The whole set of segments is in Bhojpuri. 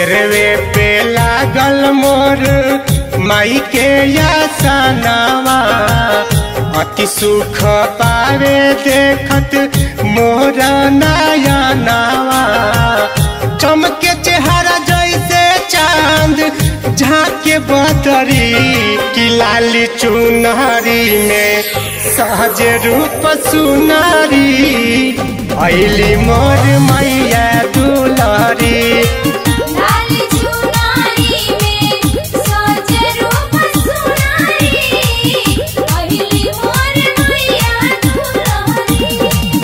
सिरवे पे लागल मोर माई के यासनावा अति सुख पावे देखत मोर नयनावा चमके चेहरा जैसे चांद झाके बतरी की लाली चुनरी में सहज रूप सुनारी ऐली मोर मैया दुलारी लाल चुनारी में सज रूप सुनारी पहिली मोर मैया दुलारी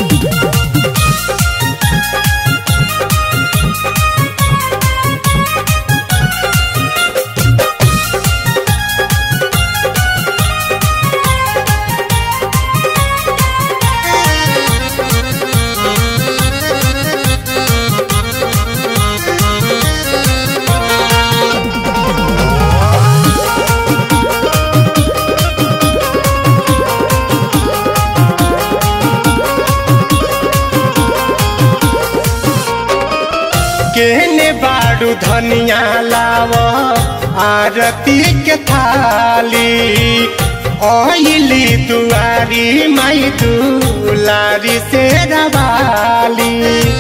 केने बाड़ू धनिया लाव आरती के थाली ओइली दुआरी माई दुलारी से रवाली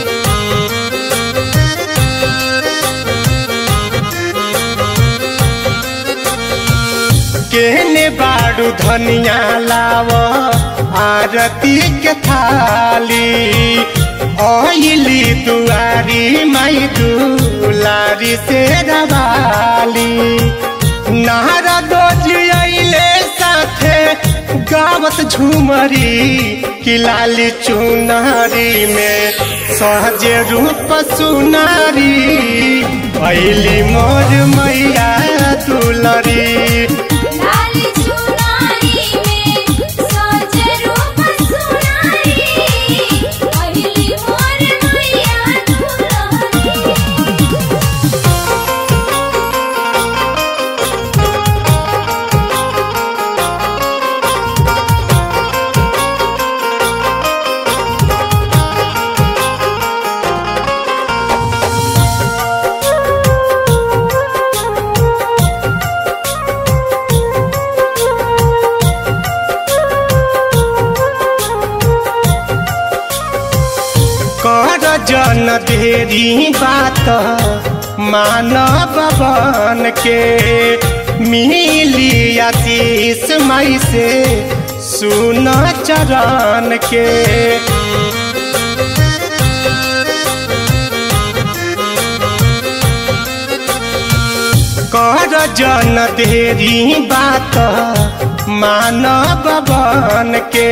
केने बाड़ू धनिया लाव आरती के थाली ओइली दुआरी माई दुलारी से रवाली नारदो जी अइले साथे गावत झूमरी कि लाली चुनारी में सहज रूप सुनारी अइली मोर मैया दुलरी लाल चुनारी में सज रूप सुनारी पहिली मोर मैया दुलारी कर जन देरी बात मानव बन के मिली आशीष मई से सुन चरण के कर जन देरी बात मानव बन के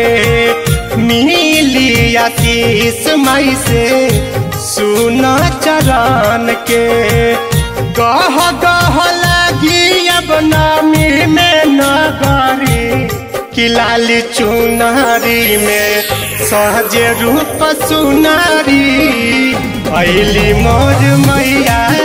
मिली आशीष मई से सुन चरण के गह गह लगी अब नामी में नगरी कि लाली चुनारी में सहज रूप सुनारी ऐली मोर मैया